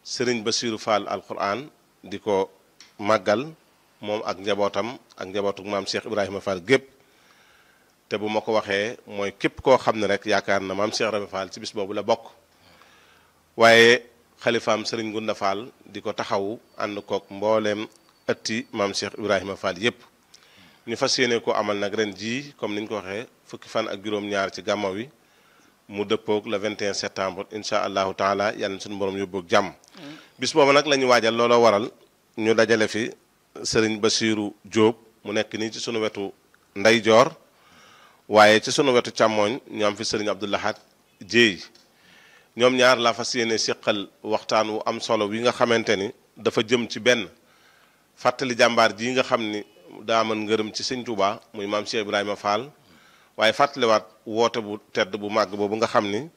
sëriñ Basiiru Fall alquran di ko màggal moom ak njabootam ak njabootu maam Cheikh Ibrahima Fall gépp te bu ma ko waxee mooy képp koo xam ne rek yaakaar na maam Cheikh Ibrahima Fall ci bis boobu la bokk waaye xalifaam sëriñ Gunda Fall di ko taxawu ànd kook mbooleem ëtti maam Cheikh Ibrahima Fall yépp ñu fas yéene ko amal nag ren jii comme ni ñu ko waxee fukki fan ak juróom-ñaar ci gàmmo wi mu dëppoog le 21 septembre incha allahu taala yàlla na suñu borom yóbboog jàmm bis boobu nag la ñu waajal looloo waral ñu dajale fi sëriñ Basiiru Jóob mu nekk nii ci sunu wetu ndeyjoor waaye ci sunu wetu càmmooñ ñu am fi sëriñ Abdou Lahad Jéey ñoom ñaar la fas yéene siqal waxtaan wu am solo wi nga xamante ni dafa jëm ci benn fàttali jàmbaar ji nga xam ni daa mën ngërëm ci sëñ Tuubaa muy maam Cheikh Ibrahima Fall waaye fàttaliwaat woote bu tedd bu màgg boobu nga xam ni